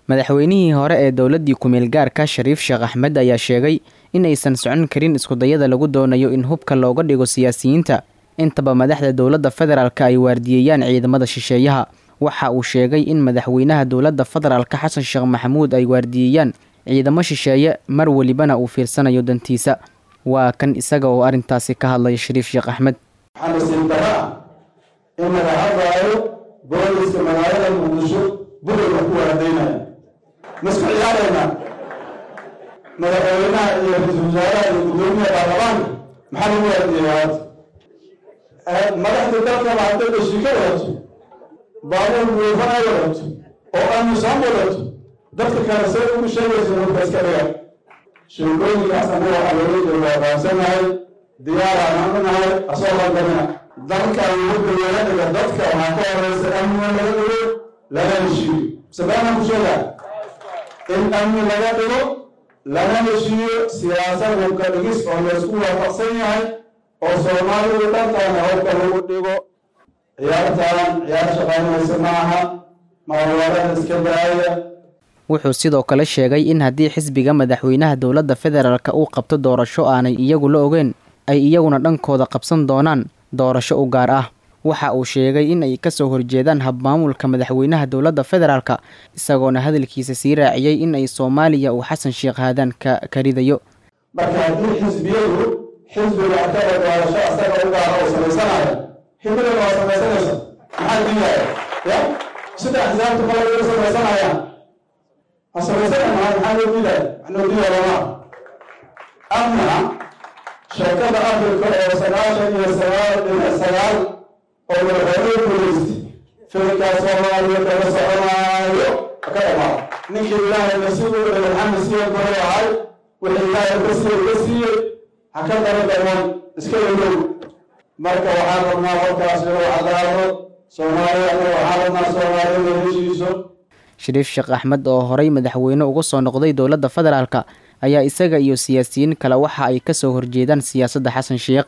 madaxweynihii hore ee dowladdii ku-meel gaarka shariif sheekh axmed ayaa sheegay in aysan socon karin iskudayada lagu doonayo in hubka looga dhigo siyaasiyiinta intaba madaxda dowladda federaalk ay waardiyeeyaan ciidamada shisheeyaha waxa uu sheegay in madaxweynaha dowladda federaalka xasan sheekh maxamuud ay waardiyeeyaan ciidamo shisheeye mar welibana uu fiirsanayo dantiisa waa kan isaga oo arrintaasi ka hadlaya shariif sheekh axmed waxaa nasiib dara ah in laga hadlaayo booliska magaalada muqdisho buriga ku waardaynaya masku ciyaarayna madaxweynaha iyo ra-iisul wasaaraha iyo guddoomiyaha baarlamaanka maxaa lagu waardiyeeya hadda madaxda dalkaba hadday dhashika wadato baabuur buufan ay wadato oo aamusaan wadato dadka kale say ugu sheegaysa marka iska dhiga sheekooyinkaas anaga waxaa loola jeeda waa fahamsanahay diyaaraan u nahay asoo langamina dalkan wuxuu laga dhiga dadka waxaa ka horeysa amniga laga dhigo lana heshiiyo sabaana ku sheegaa in amni laga dhigo lana heshiiyo siyaasad hubka dhigis oo laysku waafaqsan yahay oo soomaalidu dhantaana hubka lagu dhigo ciyaartaan ciyaar shaqaynaysa ma aha maalwaarada iska daaya wuxuu sidoo kale sheegay in haddii xisbiga madaxweynaha dowladda federaalk uu qabto doorasho aanay iyagu la ogeen ay iyaguna dhankooda qabsan doonaan doorasho u gaar ah waxa uu sheegay in ay kasoo horjeedaan habmaamulka madaxweynaha dowladda federaalk isagoona hadalkiisa sii raaciyey in ay soomaaliya uu xasan sheekh haadaan ka karidayo marka haddii xisbiyadu xisbiga akada doorasho asaga u gaara oo samaysanayo hibada waa samaysanaysa maxaa diidaya ya sida axsaabta kale uga samaysanayaan ha samaysana maa maxaa loo diidaya wax loo diidaya lama ama sheekada afrika oo sagaashan iyo sagaal dhinac sagaal oo madaxweynuhu guulaystay filinkaa soomaaliya kaga soconaayo ka dhamaada ninkii ilaahay nasiibu u dhigay maxamed siiyad baray ahay wixii ilaahay ka siiyey ka siiyey ha ka daba dhaman iska ilow marka waxaan rabnaa warkaas inuu cadaado soomaaliya anaga waxaan rabnaa soomaalida heshiiso shariif sheekh axmed oo horey madaxweyne uga soo noqday dowladda federaalk ayaa isaga iyo siyaasiyiin kale waxa ay kasoo horjeedaan siyaasadda xasan sheekh